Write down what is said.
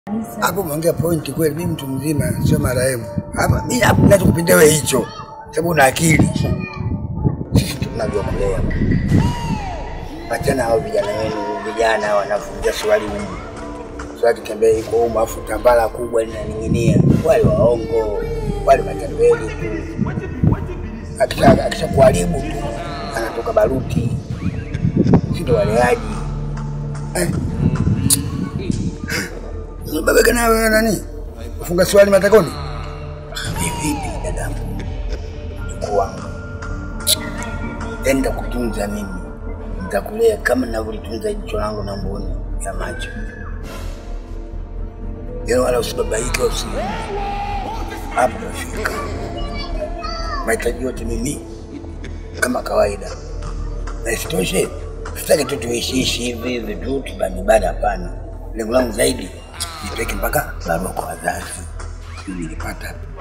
hapo umeongea point kweli. Mimi mtu mzima, sio marehemu. Hapa mimi hapo ninachokupendea wewe hicho, sababu una akili. Sisi tunavyokulea, wachana hao vijana wenu, vijana wanafungia swali humu, swali tembea iko humu, afu tambala kubwa linaning'inia, wale waongo, wale matembeli tu. Akisha akisha kuharibu tu anatoka baruti, si ndo waleaji eh. Babaka na wewe nani? Ufunga swali matakoni? Vipi dadangu? Mjukuu wangu. Enda kutunza mimi. Nitakulea kama ninavyolitunza jicho langu na mboni ya macho. Yeye wala usibabaike usi. Hapo umefika. Mahitaji yote mimi kama kawaida. Na isitoshe, sitaki tu tuishiishi hivi hivi tu tubanibana, hapana. Lengo langu zaidi nipeleke mpaka barua kwa wazazi, ili nilipata